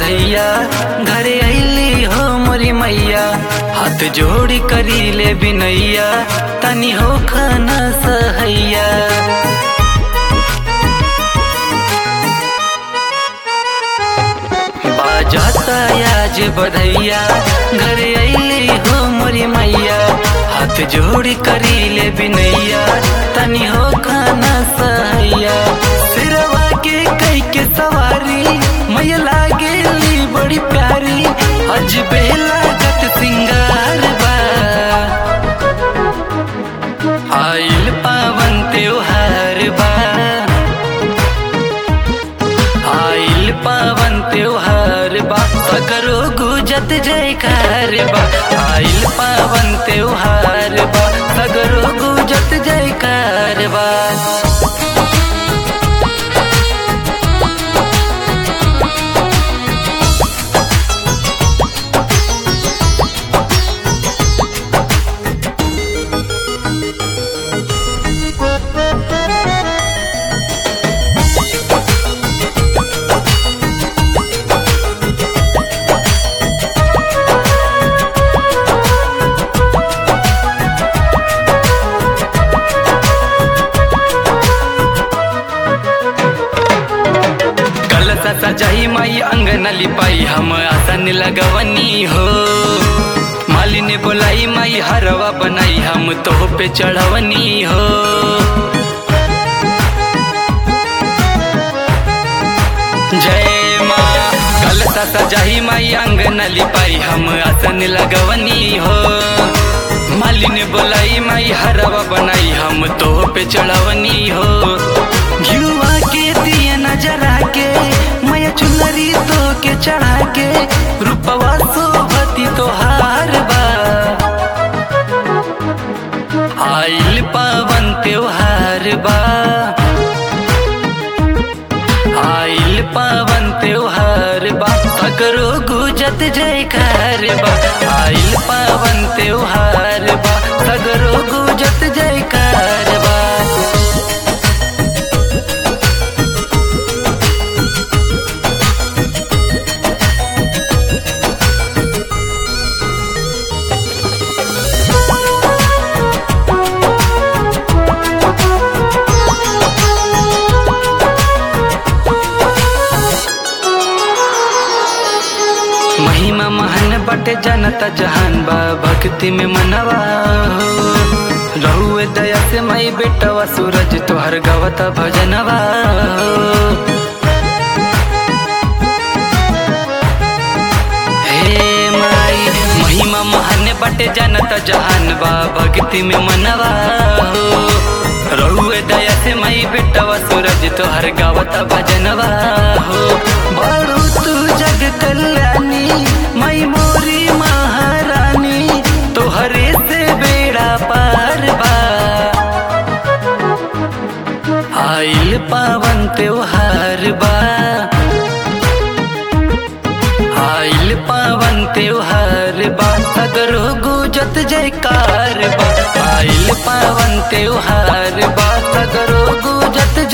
बधैया घरे अली हो मोरी मैया हाथ जोड़ी करी ले बिनैया तनी हो खाना सहैया बाजाता आज बधैया घरे अली हो मोरी मैया हाथ जोड़ी करी ले बिनैया तनी हो खाना सहैया सिरवा के कई के सवारी मैया लागेली बड़ी प्यारी अज बेला गत सिंगार बा आइल पावन त्योहार बा आइल पावन त्योहार बा सकरो गुजत जयकार बा आइल पावन त्योहार बा सगरो गुजत जयकार बा कलसा सजाई माई अंगन लिपाई हम आसन लगवनी हो मालिनी बोलाई माई हरवा बनाई हम तो पे चढ़वनी हो जय माँ कलसा सजाई माई अंगन लिपाई हम आसन लगवनी हो मालिनी बोलाई माई हरवा बनाई हम तो पे चढ़वनी हो घियुआ के दिए नजरा के मैया चुनरी तो के चढ़ा के रूपवा सोभती तोहार बा आइल पावन त्योहार बा आइल पावन त्योहार बा सकरो गुजत जयकार बा आइल पावन त्योहार बा सगरो गुजत जयकार बा महिमा महन बटे जनता जहान बा भक्ति में मनवा हो रहुए दया से मई बेटवा सूरज तोहर गवता भजनवा हो हे माई महिमा महन बटे जनता जहान बा भक्ति में मनवा हो रहुए दया से मई बेटवा सूरज तोहर गावता भजनवा हो बड़ू तू जग कल्याणी मई मोरी महारानी तोहरे से बेड़ा पार बा आइल पावन त्योहार बा आइल पावन त्योहार बा सगरो गुजत जयकार बा आइल पावन त्योहार बा सगरो गुजत